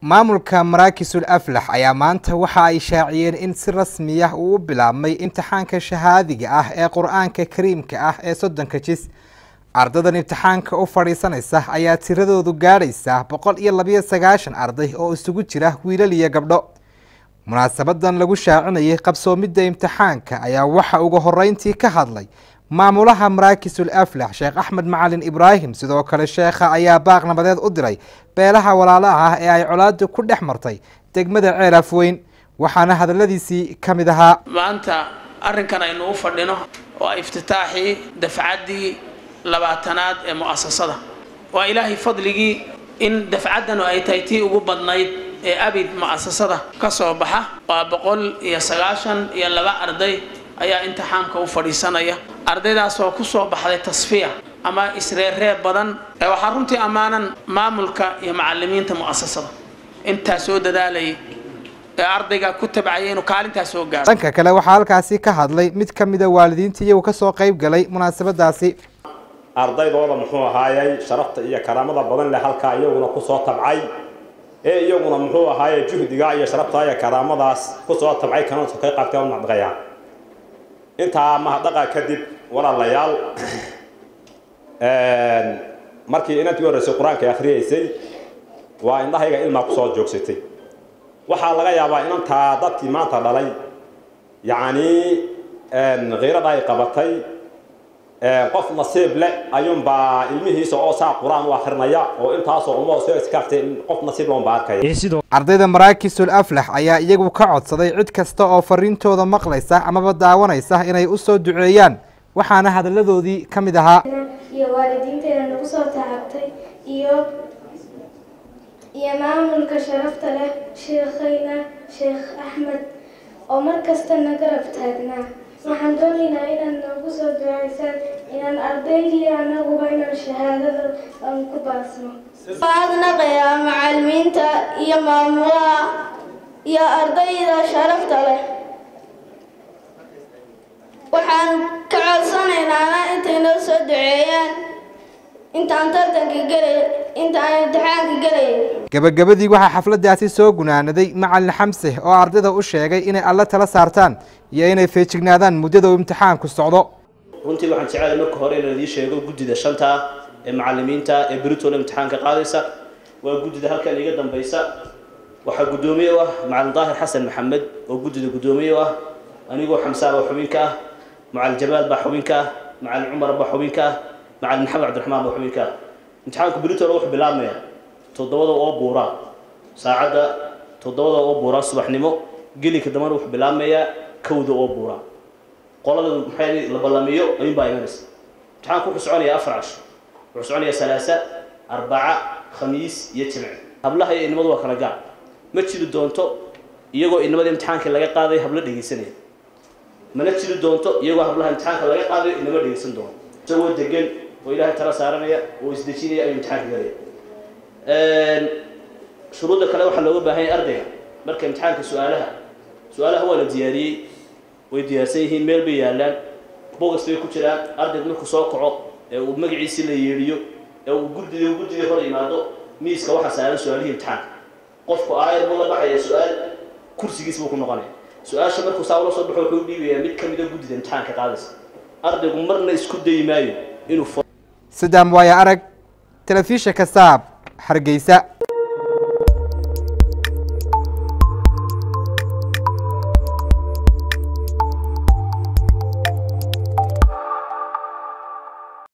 maamulka maraakisul aflax ayaa maanta waxa ay shaaciyeen in si rasmi ah uu u bilaabmay imtixaanka shahaadiga ah ee qur-aanka kariimka ah ee soddonka jis ardadan imtixaanka u fadhiisanaysa ayaa tiradoodu gaadhaysa boqol iyo labiyo sagaashan arday oo isugu jira wiilal iyo gabdho munaasabadan lagu shaacinayay qabsoomidda imtixaanka ayaa waxa ugu horeyntii ka hadlay maamulaha maraakisul aflax sheekh axmed macalin ibraahim sidoo kale sheekha ayaa baaq nabadeed u diray beelaha walaalaha ah ee ay colaadu ku dhex martay degmada ceel afweyn waxaana hadaladiisii ka mid ahaa maanta arrinkan aynu u fadhino waa iftitaaxii dafcaddii labaatanaad ee mu'asasada waa ilaahay fadligii in dafcaddanu ay tahay tii ugu badnayd ee abid mu'asasada ka soo baxa waa boqol iyo sagaashan iyo laba arday ayaa imtixaamka u fadhiisanaya ardaydaas oo ku soo baxday tasfiya ama isreerreeb badan ee waxaa runtii ammaanan maamulka iyo macalimiinta mu'asasada intaa soo dadaalayay ee ardayga ku tabcaya inuu kaalintaa soo gaaro dhanka kale waxaa halkaasi ka hadlay mid ka mida waalidiinta iyagu kasoo qayb galay munaasabadaasi ardaydooda muxuu ahaayey sharafta iyo karaamada badan leh halkaa iyaguna kusoo tabcay ee iyaguna muxuu ahaaye juhdiga iyo sharafta iyo karaamadaas kusoo tabcay kana ka qaybtay u nacdaqaya intaa mahadhaqa kadib walaalayaal markii inantii horreysay qur-aanka akhriyeysay waa indhahayga ilmaa kusoo joogsatay waxaa laga yaabaa inantaa dadkii maanta dhalay yacni khiirada ay qabatay qof nasiib leh ayuunbaa ilmihiisa oo saa qur-aan u akrinaya oo intaasoo uma soo iskaartay qof nasiib loon baa arkaya ardayda maraakisul aflax ayaa iyagu ka codsaday cid kasta oo fariintooda maqlaysa amaba daawanaysa inay u soo duceeyaan waxaana hadalladoodii ka mid ahaa iyo waalidiinteena nagu soo tacabtay iyo iyo maamulka sharafta leh sheekhayna sheekh axmed oo mar kasta na garab taagnaa waxaan doonaynaa inaad noogu soo duceysaan inaan ardaydii anaguba inaan shahaadada aan ku baasno adnaqayaa macalimiinta iyo maamulaha iyo ardayda sharafta leh waxaan ka codsanaynaa intay noo soo duceeyaan intaan tartanka gelay intaan imtixaanka gelaya gabagabadii waxaa xafladaasi soo gunaanaday macalin xamse oo ardayda u sheegay inay alle tala saartaan iyo inay feejignaadaan muddada uu imtixaanku socdo runtii waxaan jecelahay marka hore inaan idiin sheego guddida shanta ee macalimiinta ee beritoole imtixaanka qaadaysa waa guddida halkan iga dambaysa waxaa guddoomiye u ah macalin daahir xasan maxamed oo guddida guddoomiye u ah anigoo xamsaa baa xubinka ah macalin jamaal baa xubinka ah macalin cumar baa xubinka ah macalin maxamed cabdiraxmaan baa xubinka ah imtixaanku beritoole wuxuu bilaabmaya toddobada oo buura saacadda toddobada oo buura subaxnimo gelinka dambana wuxuu bilaabmayaa kowda oo buura qolada maxay la ballamiyo ayuun baa imanaysa imtixaanku wuxuu soconayaa afar casho wuxuu soconayaa salaasa arbaca khamiis iyo jimce hablaha iyo inamadu waa kala gaar ma jiri doonto iyagoo inamada imtixaanka laga qaaday hablo dhegaysanaya mana jiri doonto iyagoo hablaha imtixaanka laga qaadayo inama dhegaysan doono isagoo degan oo ilaahay tala saaranaya oo isdejinaya ayuu imtixaanka galaya shuruudda kale waxaa looga baahan yahay ardayga marka imtixaanka su-aalaha su-aalaha waa la diyaariyey way diyaarsan yihiin meel bay yaallaan bogas bay ku jiraan ardaygu markuu soo kaco ee uu magaciisii la yeedhiyo ee uu guddidii guddidii hor yimaado miiska waxaa saaran su-aalihii imtixaanka qofku aayar buu la baxaya su-aal kursigiis buu ku noqonaya su-aasha markuu saa ula soo baxo wuxuu dhiibayaa mid ka mida guddida imtixaanka qaadaysa ardaygu marna isku dayi maayo inuu sidaam waaya arag telefishinka saab hargeysa